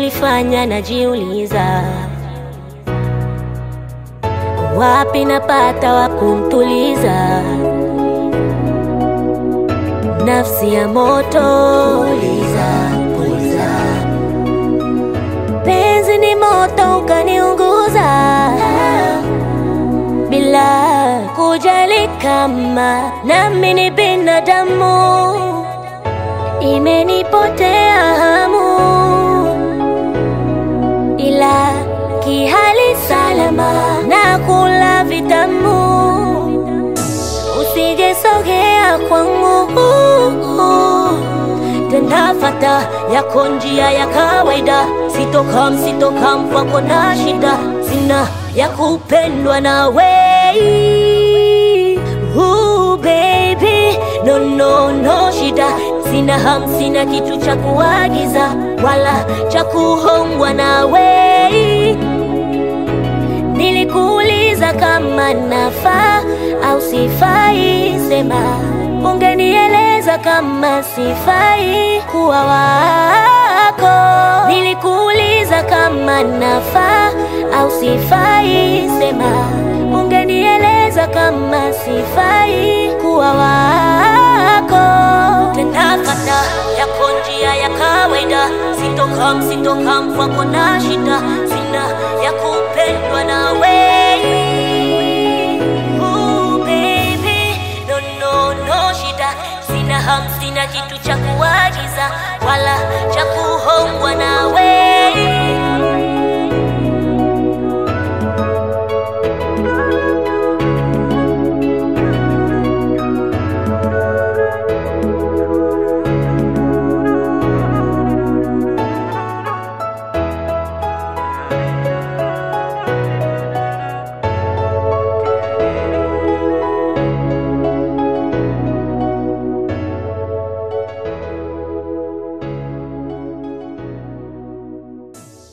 inanifanya najiuliza, wapi napata wa kumtuliza nafsi ya moto. Puliza, puliza. Penzi ni moto ukaniunguza bila kujali kama nami ni binadamu, imenipotea hamu, ila kihali salama na kula vitamu, usijesogea kwangu tena fata yako njia ya kawaida, sitokam sitokam kwako na shida, sina ya kupendwa na wei Ooh, baby no no no shida, sina ham, sina kitu cha kuagiza wala cha kuhongwa na wei Nilikuuliza kama nafaa au sifai, sema ungenieleza kama sifai kuwa wako. Nilikuuliza kama nafaa au sifai, sema ungenieleza kama sifai kuwa wako. Tena fata yako njia ya kawaida, sitokam sitokam kwako na shida, sina ya kupendwa na wei Ooh, baby, no, no, no shida, sina ham, sina kitu cha kuagiza wala cha kuhongwa na wei